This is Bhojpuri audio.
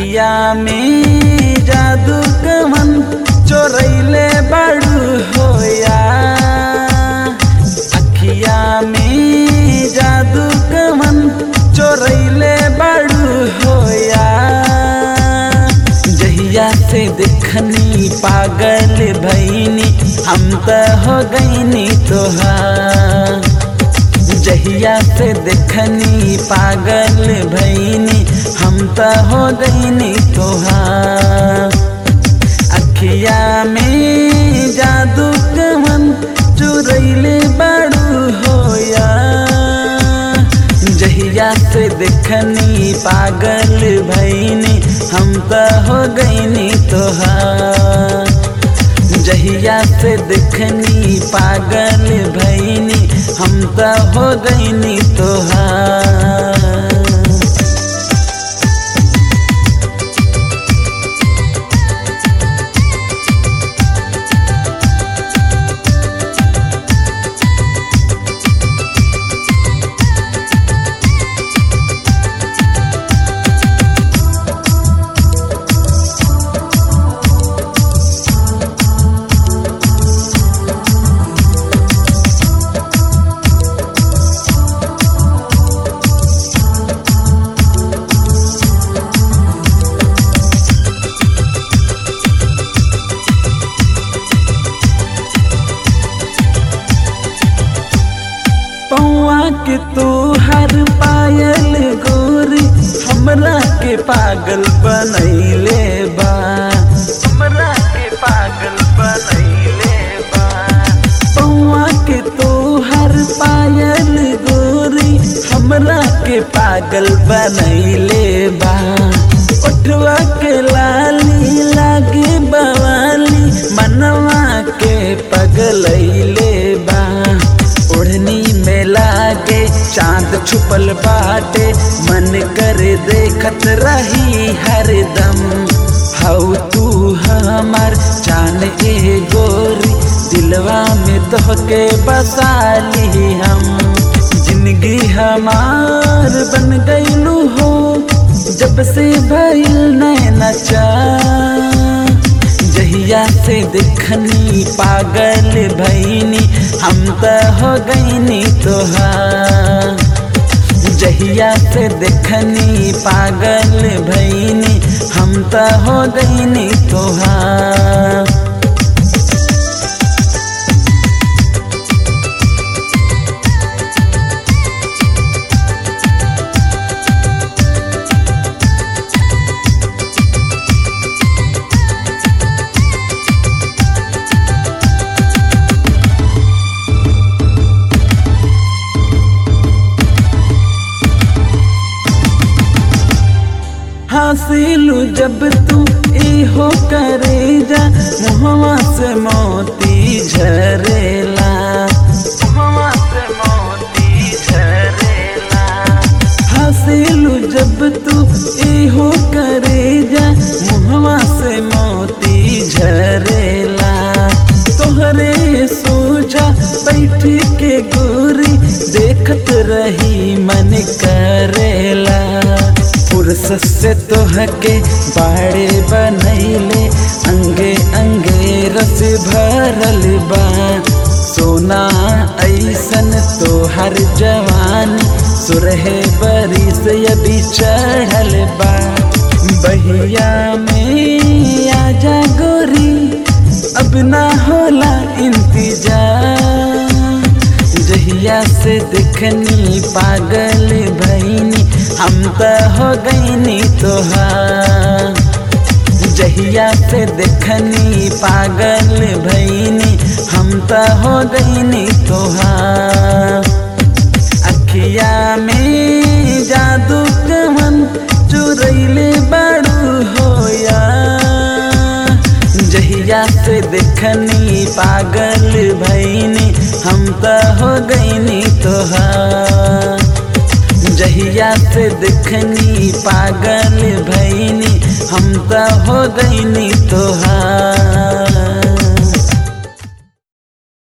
अखिया में जादू कमन चोरैले बड़ू होया अखिया में जादू कमन चोरैले बड़ू होया जहिया से देखनी पागल भैनी हम त हो गईनी तोहार जहिया से देखनी पागल भैनी हम त हो गईनी तोहार अखिया में जादू कमन चुरैले बड़ू होया जहिया से देखनी पागल भैनी हम त हो गईनी तोहार जहिया से देखनी पागल भैनी हम त हो गईनी तोहार पौआ के तू हर पायल गोरी हमरा के पागल बनैले बा हमरा के पागल बनैले बा पौआ के तू हर पायल गोरी हमरा के पागल बनैले बा ओठवा के लाली लागे बवाली मनवा के पगलैले बा ओढ़नी में लागे चांद छुपल बाटे मन कर देखत रही हरदम हऊ तू हमार जान ए गोरी दिलवा में तोहके बसाली हम जिंदगी हमार बन गईलू हो जब से भइल नैना चा जहिया से देखनी पागल भैनी हम त हो गईनी तोहार जहिया से देखनी पागल भैनी हम त हो गईनी तोहार हासिलू जब तू इहो करे जा मुहवा से मोती झरेला मुहवा से मोती झरेला हासिलू जब तू इहो करे जा मुहवा से मोती झरेला तोहरे सोचा बैठ के गोरी देखत रही मन करेला फुर्सत से तोहके बाड़े बनैले अंगे अंगे रस भरल बा सोना ऐसन तोहर जवान सुरहे बरी से अभी चढ़ल बा बहिया में आजा गोरी अब ना होला इंतजार जहिया से देखनी पागल भैनी हम त हो गईनी तोहार जहिया से देखनी पागल भैनी हम त हो गईनी तोहार अखिया में जादू कमन चुरैले बड़ू होया जहिया से देखनी पागल भैनी हम त हो गईनी तोहार जहिया से देखनी पागल भैनी हम त हो गईनी तोहार